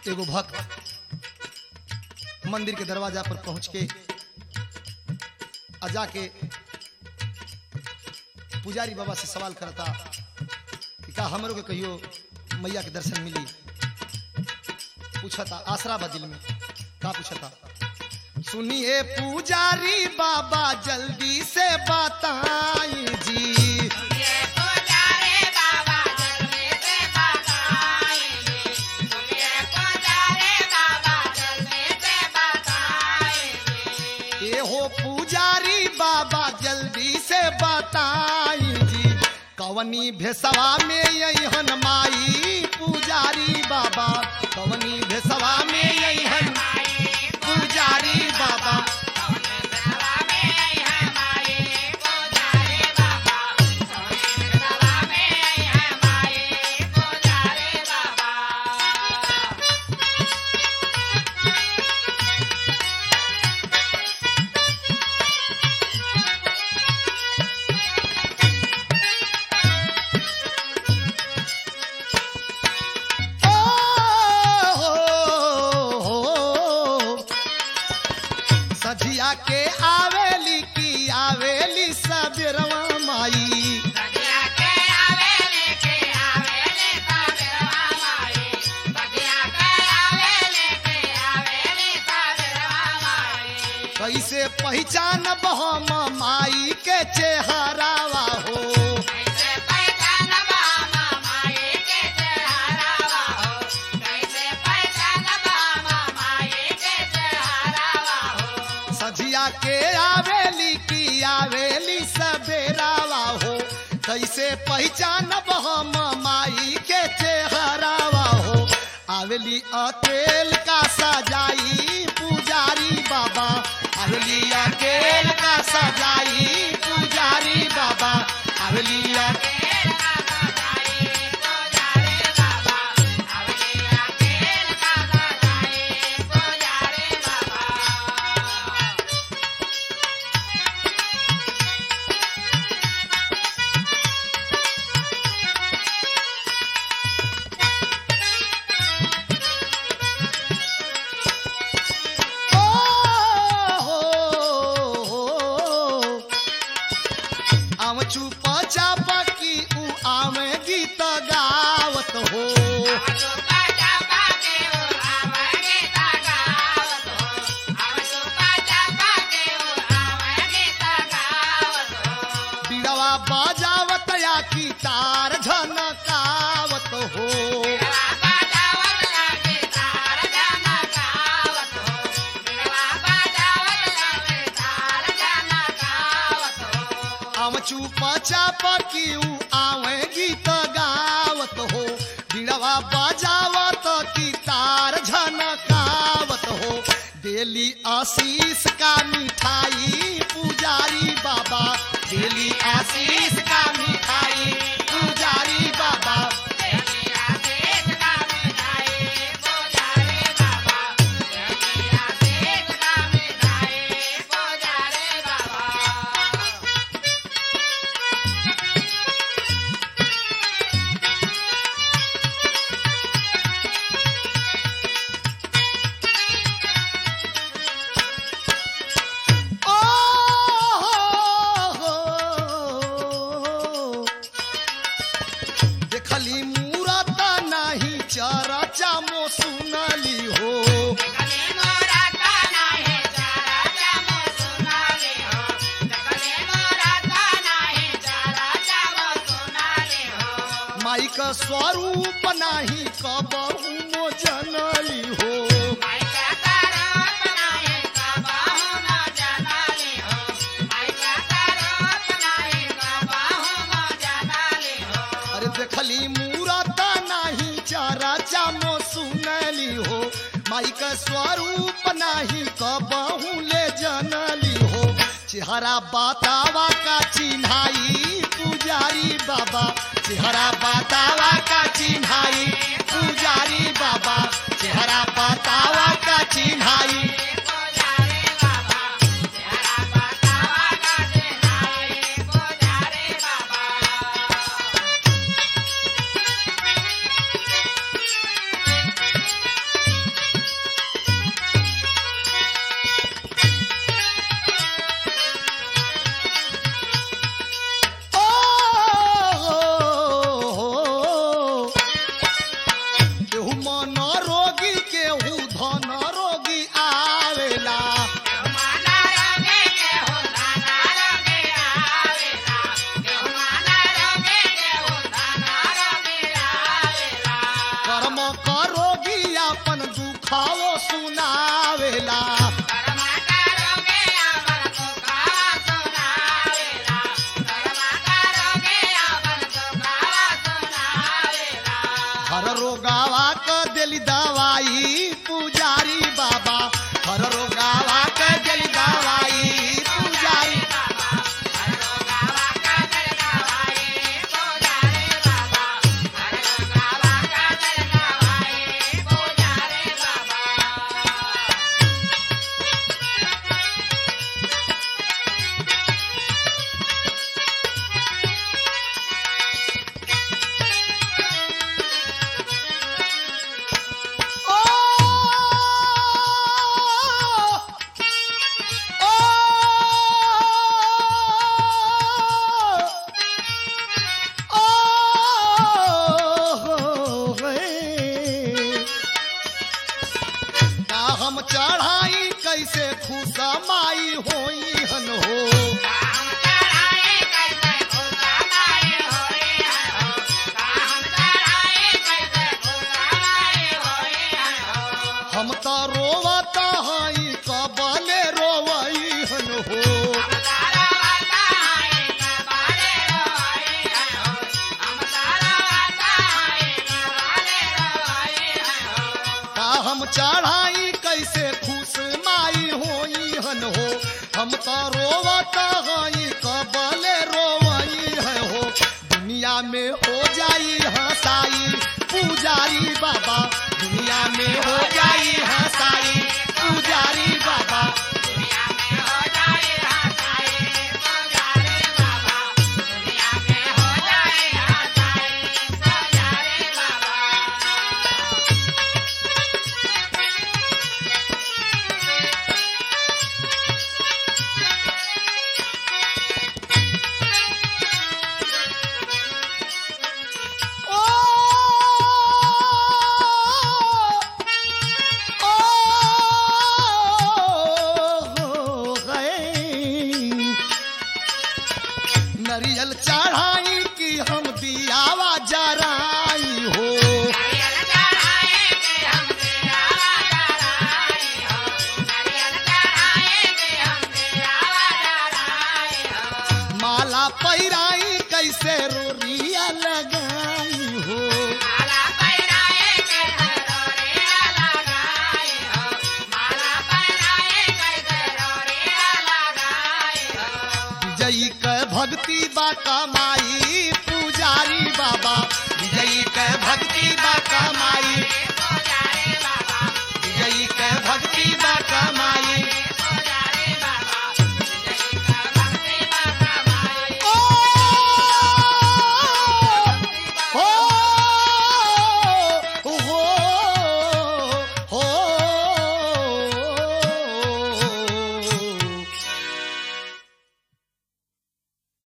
एगो भक्त मंदिर के दरवाजा पर पहुंच के आ जाके पुजारी बाबा से सवाल करता कि का हमरो के कहियो मैया के दर्शन मिली पूछता आसरा बा दिल में का पूछता सुनिए पुजारी बाबा जल्दी से बताई जी ये हो पुजारी बाबा जल्दी से बताई जी कवनी भेसवा में यही माई पुजारी बाबा कवनी भेसवा में यही पुजारी बाबा ओ हो, हो, सझिया के आवेली की आवेली सबेरवा माई कैसे पहचानब हम माई के चेहरावा हो सझिया के आवेली की आवेली सबेरावा हो कैसे पहचानब हम माई के चेहरावा हो आवेली अकेल का सजाई पुजारी बाबा आवेली अकेल का सजाई पुजारी बाबा आवेली अकेल ओ हो, हो, आम चुप चाप की उ आम गीत गावत हो बिड़वा बजावत या की तार झनकावत हो आम चुप चाप की उ आवे गीत गावत हो बिड़वा बजावत की तार झनकावत हो देली आशीष का मिठाई पुजारी बाबा देली आशीष का मिठाई पुजारी बाबा ओ हो, हो, देखली मूरत नाही चरचा मो सुनली हो माई का स्वरूप नाही कबहू मो जनली हो अरे देखली मूरत नाही चरचा मो सुनली हो माई का स्वरूप नाही कबहू ले जनली हो चेहरा बतावा का चिन्हाई पुजारी बाबा चेहरा बतावा का चिन्हाई पुजारी बाबा चेहरा बतावा का चिन्हाई हम तो रोवता हई कबले रोवई है हो दुनिया में हो जाई हंसाई पुजारी बाबा दुनिया में हो जाई हंसाई पुजारी बाबा ओ ओ गए नरियल चढ़ाई की हम दियावा जराई हो माला पैराई कैसे रोरिया लगाई हो विजयी के भक्ति बा कमाई पुजारी बाबा विजयी के भक्ति बा कमाई विजयी के भक्ति बा कमाई